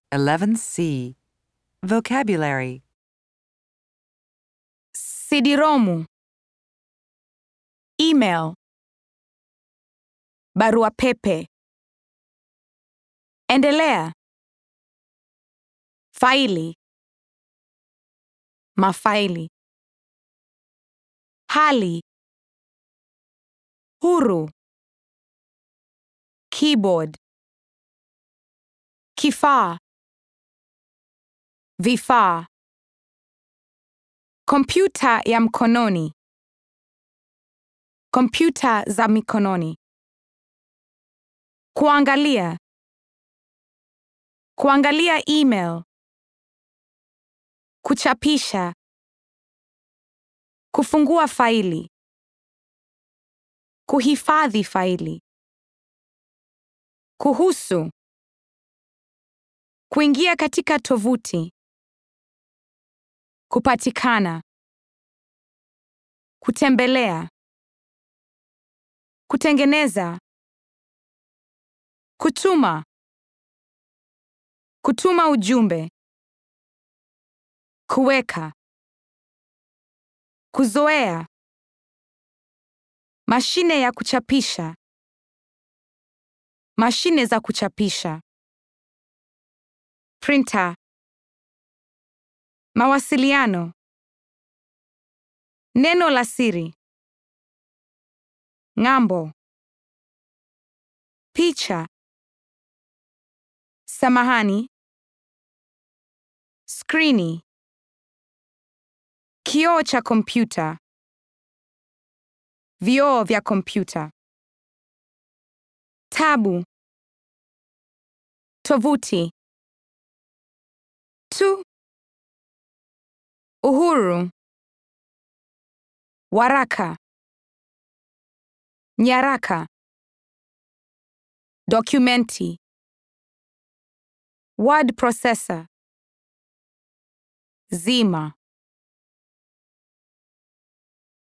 11C. Vocabulary CD-ROM, email, barua pepe. Endelea. Faili, mafaili. Hali, huru. Keyboard, kifaa, vifaa. Kompyuta ya mkononi. Kompyuta za mikononi. Kuangalia. Kuangalia email. Kuchapisha. Kufungua faili. Kuhifadhi faili. Kuhusu. Kuingia katika tovuti. Kupatikana. Kutembelea. Kutengeneza. Kutuma. Kutuma ujumbe. Kuweka. Kuzoea. Mashine ya kuchapisha. Mashine za kuchapisha. Printer. Mawasiliano. Neno la siri. Ng'ambo. Picha. Samahani. Skrini. Kioo cha kompyuta. Vioo vya kompyuta. Tabu. Tovuti. Tu. Uhuru. Waraka. Nyaraka. Dokumenti. Word processor. Zima.